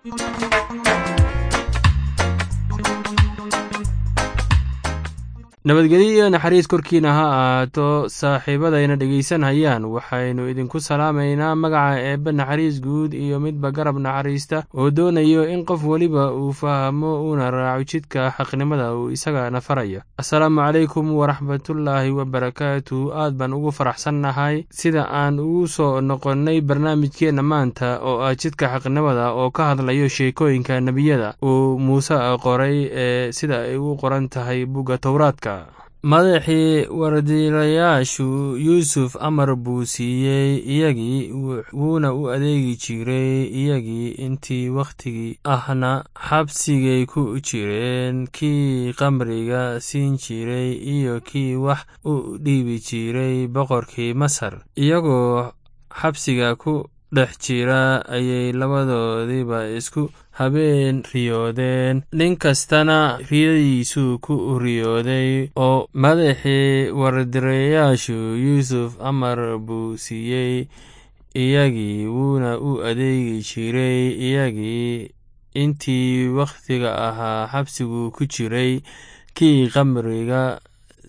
nabadgelyo iyo naxariis korkiina ha ahaato saaxiibadayna dhegaysanhayaan waxaynu idinku salaamaynaa magaca eebbe naxariis guud iyo midba garab naxariista oo doonayo in qof weliba uu fahmo uuna raaco jidka xaqnimada uu isagana farayo assalaamu calaykum waraxmatullaahi wabarakaatu aad baan ugu faraxsannahay sida aan ugu soo noqonnay barnaamijkeenna maanta oo ah jidka xaqnimada oo ka hadlayo sheekooyinka nebiyada uu muuse qoray ee sida ay u qoran tahay bugga towraadka madaxii wardiilayaashu yuusuf amar buu siiyey iyagii wuuna u adeegi jiray iyagii intii wakhtigii ahna xabsigay ku jireen kii qamriga siin jiray iyo kii wax u dhiibi jiray boqorkii masar iyagoo xabsiga ku dhex jira ayay labadoodiiba isku habeen riyoodeen nin kastana riyadiisuu ku riyooday oo madaxii wardireyaashu yuusuf amar buu siiyey iyagii wuuna u adeegi jiray iyagii intii wakhtiga ahaa xabsigu ku jiray kii qamriga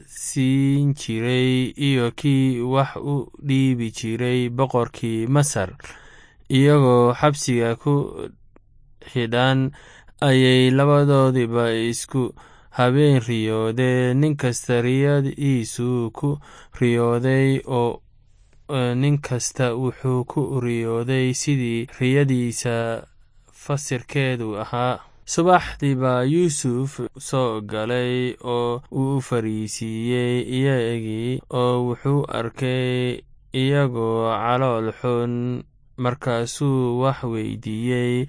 siin jiray iyo kii wax u dhiibi jiray boqorkii masar iyagoo xabsiga ku xidhan ayay labadoodiba isku habeen riyoodeen nin kasta riyadiisuu ku riyooday oo nin kasta wuxuu ku riyooday sidii riyadiisa fasirkeedu ahaa subaxdii baa yuusuf soo galay oo uu fariisiiyey iyagii oo wuxuu arkay iyagoo calool xun markaasuu wax weydiiyey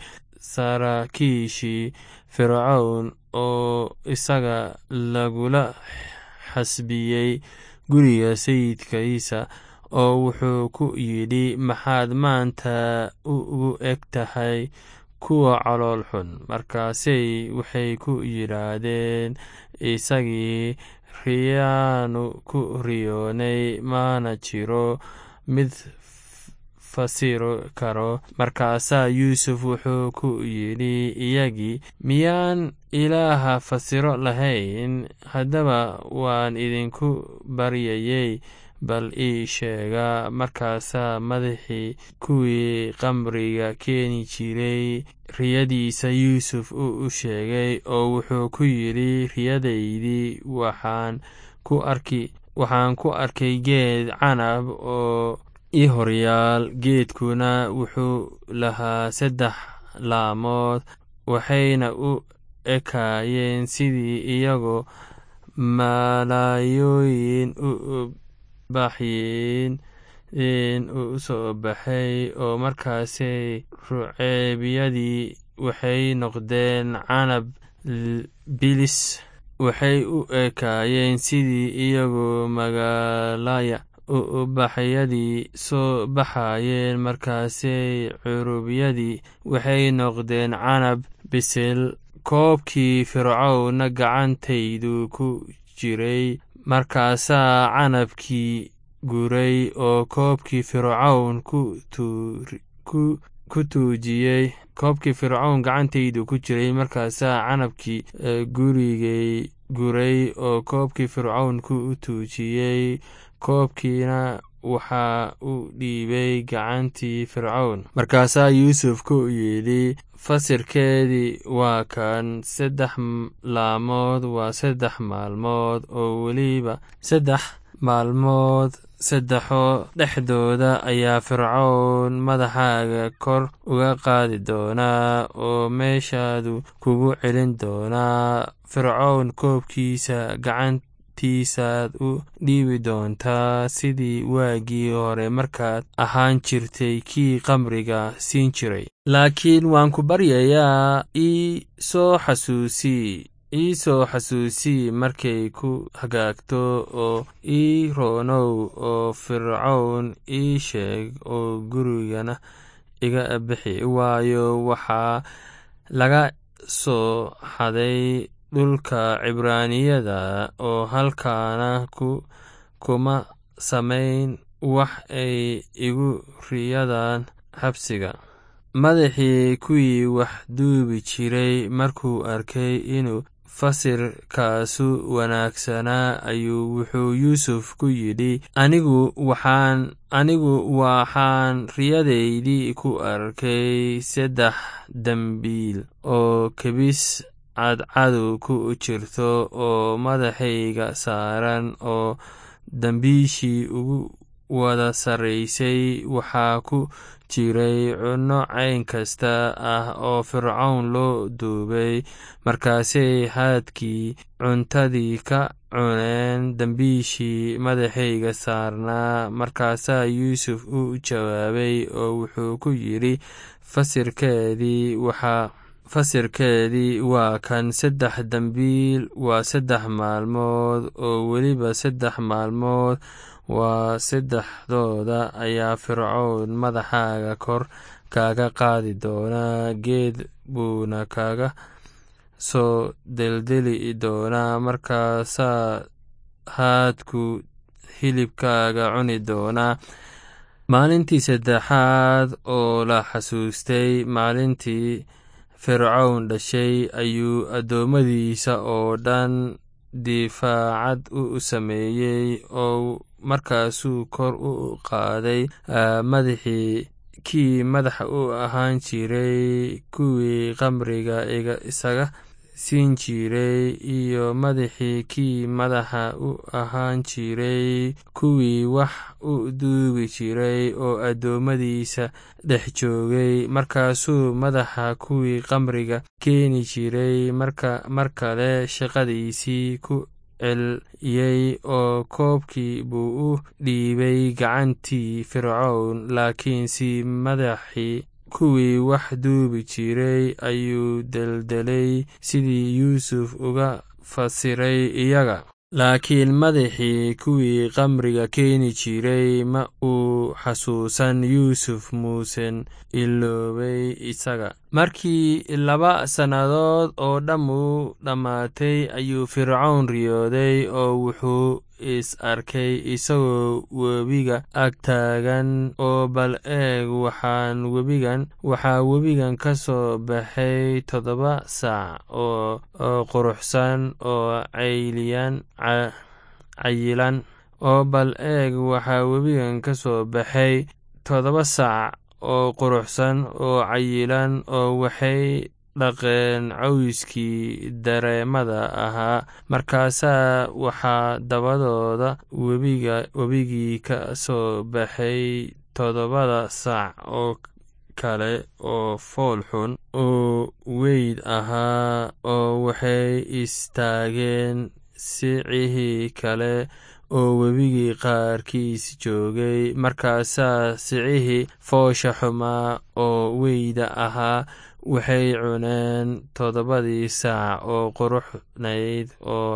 saraakiishii fircown oo isaga lagula xasbiyey guriga sayidkiisa oo wuxuu ku yidhi maxaad maanta ugu eg tahay kuwa calool xun markaasay waxay ku yidhaahdeen isagii riyaanu ku riyoonay mana jiro mid fasiro karo markaasaa yuusuf wuxuu ku yidhi iyagii miyaan ilaaha fasiro lahayn haddaba waan idinku baryayey bal ii sheega markaasaa madaxii kuwii qamriga keeni jiray riyadiisa yuusuf u sheegay oo wuxuu ku yidhi riyadaydii waxaan ku arkay geed canab oo i horyaal geedkuna wuxuu lahaa saddex laamood waxayna u ekaayeen sidii iyagoo malaayooyin u baxyin u soo baxay oo markaasay ruceebyadii waxay noqdeen canab bilis waxay u ekaayeen sidii iyagoo magaalaya ubaxyadii soo baxayeen markaasay curubyadii waxay noqdeen canab bisil koobkii fircowna gacantaydu ku jiray markaasaa canabkii guray oo koobkii fircown ku tuujiyey koobkii fircown gacantaydu ku jiray markaasaa canabkii gurigay guray oo koobkii fircown ku tuujiyey koobkiina waxaa u dhiibay gacantii fircown markaasaa yuusuf ku yidhi fasirkeedii waa kan saddex laamood waa saddex maalmood oo weliba saddex maalmood saddexoo dhexdooda ayaa fircown madaxaaga kor uga qaadi doonaa oo meeshaadu kugu celin doonaa fircown koobkiisa gacan tiisaad u dhiibi doontaa sidii waagii hore markaad ahaan jirtay kii qamriga siin jiray laakiin waan ku baryayaa ii soo xasuusii ii soo xasuusii markay ku hagaagto oo ii roonow oo fircown ii sheeg oo gurigana iga bixi waayo waxaa laga soo xaday dhulka cibraaniyada oo halkaana kuma samayn wax ay igu riyadaan xabsiga madaxii kuwii wax duubi jiray markuu arkay inuu fasirkaasu wanaagsanaa ayuu wuxuu yuusuf ku yidhi anigu waxaan anigu waxaan riyadaydii ku arkay saddex dembiil oo kebis cadcadu ku jirto oo madaxayga saaran oo dembiishii ugu wada sarraysay waxaa ku jiray cunno cayn kasta ah oo fircown loo duubay markaasay haadkii cuntadii ka cuneen dembiishii madaxayga saarnaa markaasaa yuusuf u jawaabay oo wuxuu ku yidhi fasirkeedii waxaa fasirkeedii waa kan saddex dembiil waa saddex maalmood oo weliba saddex maalmood waa saddexdooda ayaa fircown madaxaaga kor kaaga qaadi doonaa geed buuna kaga soo deldeli doonaa markaasaa haadku hilibkaaga cuni doonaa maalintii saddexaad oo la xasuustay maalintii fircown dhashay ayuu addoommadiisa oo dhan difaacad u sameeyey oo markaasuu kor u qaaday madaxii kii madaxa u ahaan jiray kuwii qamriga isaga siin jiray iyo madaxii kii madaxa u ahaan jiray kuwii wax u duubi jiray oo addoommadiisa dhex joogay markaasuu madaxa kuwii qamriga keeni jiray mar kale shaqadiisii ku celiyey oo koobkii buu u dhiibay gacantii fircown laakiinse madaxii kuwii wax duubi jiray ayuu deldelay sidii yuusuf uga fasiray iyaga laakiin madaxii kuwii qamriga keeni jiray ma uu xasuusan yuusuf muusen iloobay isaga markii laba sannadood oo dhammu dhammaatay ayuu fircown riyooday oo wuxuu is arkay isagoo webiga ag taagan oo bal eeg waxaan webigan waxaa webigan ka soo baxay toddoba saac oo quruxsan oo cayliyan cayilan oo bal eeg waxaa webigan ka soo baxay toddoba saac oo quruxsan oo cayilan oo waxay dhaqeen cawskii dareemada ahaa markaasaa waxaa dabadooda webigii ka soo baxay toddobada saac oo kale oo fool xun oo weyd ahaa oo waxay istaageen sicihii kale oo webigii qaarkiis joogay markaasaa sicihii foosha xumaa oo weyda ahaa waxay cuneen toddobadii saac oo quruxnayd oo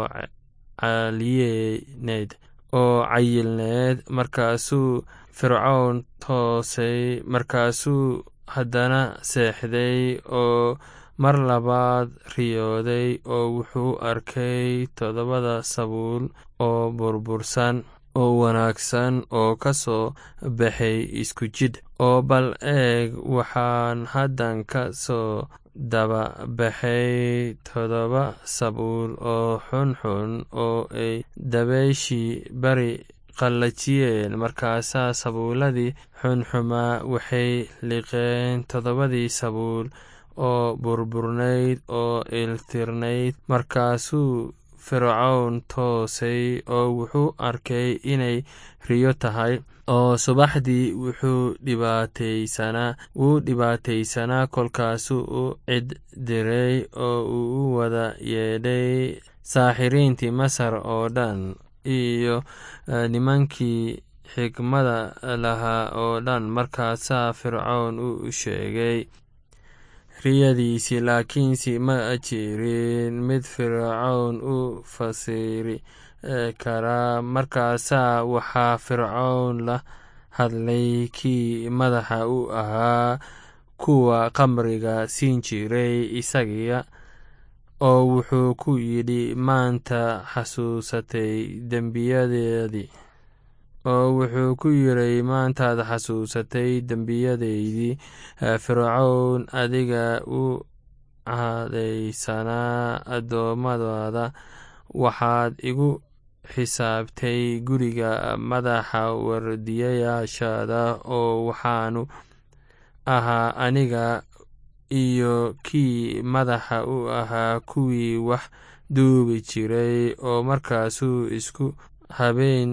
caliyeneyd oo cayilneed markaasuu fircown toosay markaasuu haddana seexday oo mar labaad riyooday oo wuxuu arkay toddobada sabuul oo burbursan oo wanaagsan oo ka soo baxay isku jidh oo bal eeg waxaan haddan ka soo daba baxay toddoba sabuul oo xunxun oo ay dabayshii bari qallajiyeen markaasaa sabuuladii xunxumaa waxay liqeen toddobadii sabuul oo burburnayd oo iltirnayd markaasuu fircown toosay oo wuxuu arkay inay riyo tahay oo subaxdii wuxuu dhibaataysanaa wuu dhibaataysanaa kolkaasuu u cid diray oo uu u wada yeedhay saaxiriintii masar oo dhan iyo nimankii xikmada lahaa oo dhan markaasaa fircown u sheegay riyadiisii laakiinse ma jirin mid fircown u fasiri karaa markaasaa waxaa fircown la hadlay kii madaxa u ahaa kuwa qamriga siin jiray isagiya oo wuxuu ku yidhi maanta xasuusatay dembiyadeedii oo wuxuu ku yiray maantaad xasuusatay dembiyadaydii fircown adiga u cadaysanaa addoommadaada waxaad igu xisaabtay guriga madaxa wardiyayaashaada oo waxaanu ahaa aniga iyo kii madaxa u ahaa kuwii wax duubi jiray oo markaasuu isku habeen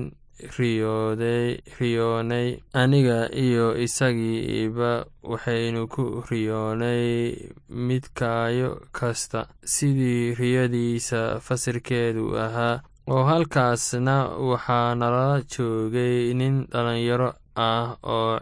riyoonay aniga iyo isagiiba waxaynu ku riyoonay midkaayo kasta sidii riyadiisa fasirkeedu ahaa oo halkaasna waxaa nala joogay nin dhalinyaro ah oo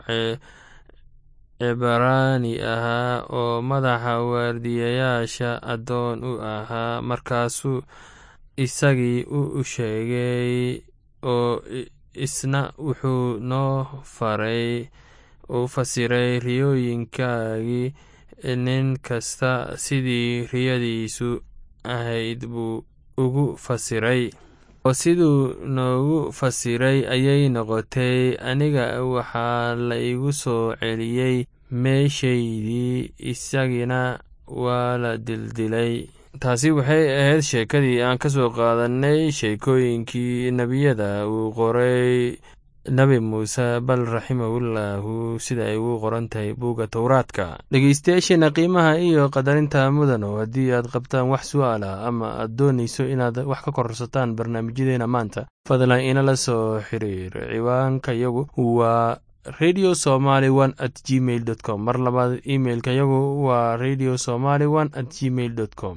cibraani ahaa oo madaxa waardiyayaasha addoon u ahaa markaasuu isagii u sheegay oo isna wuxuu noo faray u fasiray riyooyinkaagii nin kasta sidii riyadiisu ahayd buu ugu fasiray oo siduu noogu fasiray ayay noqotay aniga waxaa la igu soo celiyey meeshaydii isagina waa la dildilay taasi waxay ahayd sheekadii aan ka soo qaadanay sheekooyinkii nebiyada uu qoray nebi muuse bal raximahullaahu sida ay ugu qoran tahay buugga towraadka dhegeystayaasheena qiimaha iyo qadarinta mudano haddii aad qabtaan wax su-aal ah ama aad doonayso inaad wax ka korsataan barnaamijyadeena maanta fadlan inala soo xiriir ciwaanka yagu waa radio somaly one at gmail dot com mar labaad imailka yagu waa radio somaly one at gmail dot com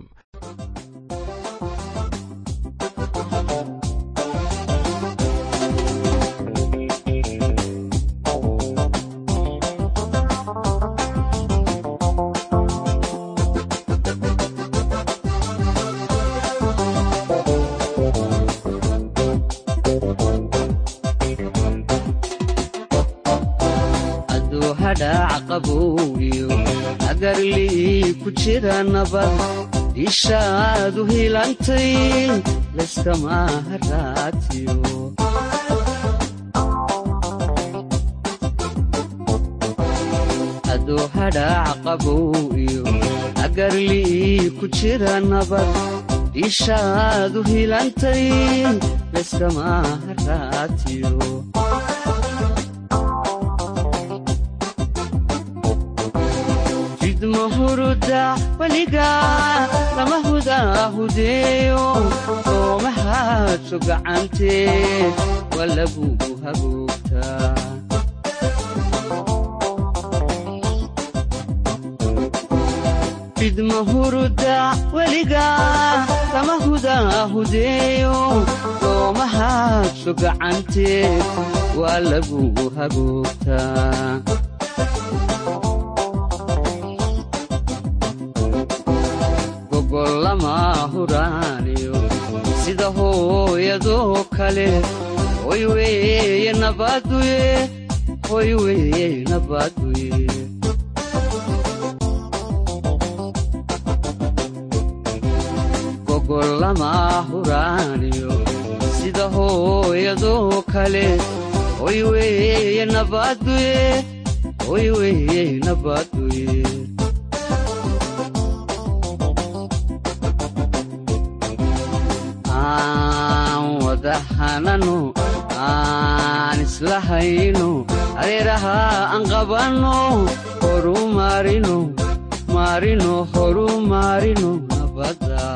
agarlii ku jira nabad ishaadu hilantay layskama haraatiyo adoo hadhaac qabow iyo agarlii ku jira nabad ishaadu hilantay layskama haraatiyo huruda weliga lama hudaahudeeyo soomahaadso gacantee waa lagugu hagoogtaa fidma huruda weliga lama hudaahudeeyo soomahaadso gacantee waa lagugu hagoogtaa sida hooyadoo kale hoy weeye nabaduye hoy weeye nabaduye gogollama huraaniyo sida hooyadoo kale hoy weeye nabaduye hoy weeye nabaduye hanano aan isla hayno areeraha aan qabanno horu maarino maarino horu maarino nabadda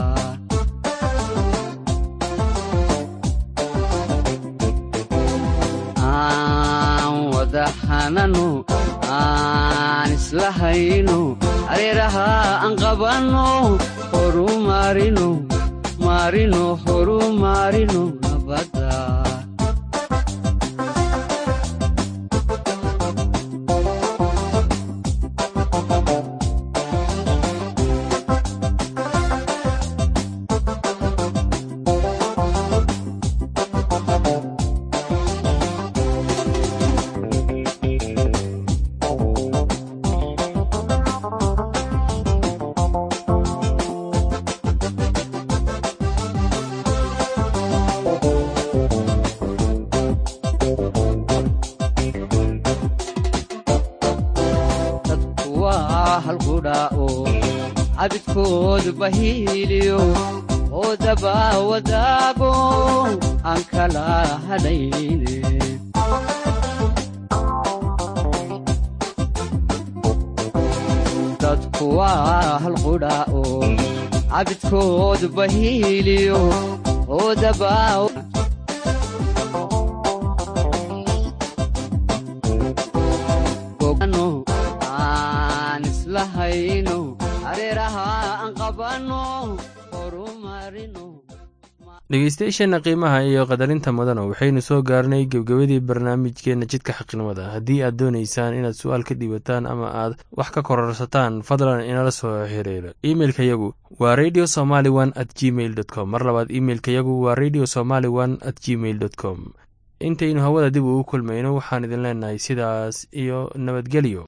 aan wada hanano aan isla hayno areeraha aan qabanno horu maarino maarino horu maarino nabadda waa halqudhaa'o cabidkoodu bahiiliyo oo daba wadaago aan kala hadhayne dadku waa halqudhaa'o cabidkoodu bahiiliyo oo daba aan islahayno areeraha aan qabanno horumarino dhegeystayaasheenna qiimaha iyo qadarinta mudana waxaynu soo gaarnay gebgebadii barnaamijkeenna jidka xaqnimada haddii aad doonaysaan inaad su-aal ka dhiibataan ama aad wax ka kororsataan fadlan inala soo xiriiro imeilka yagu waa radio somaly one at gmail dot com mar labaad imeilka yagu waa radio somaly one at gmail dot com intaynu hawada dib ugu kulmayno waxaan idin leenahay sidaas iyo nabadgelyo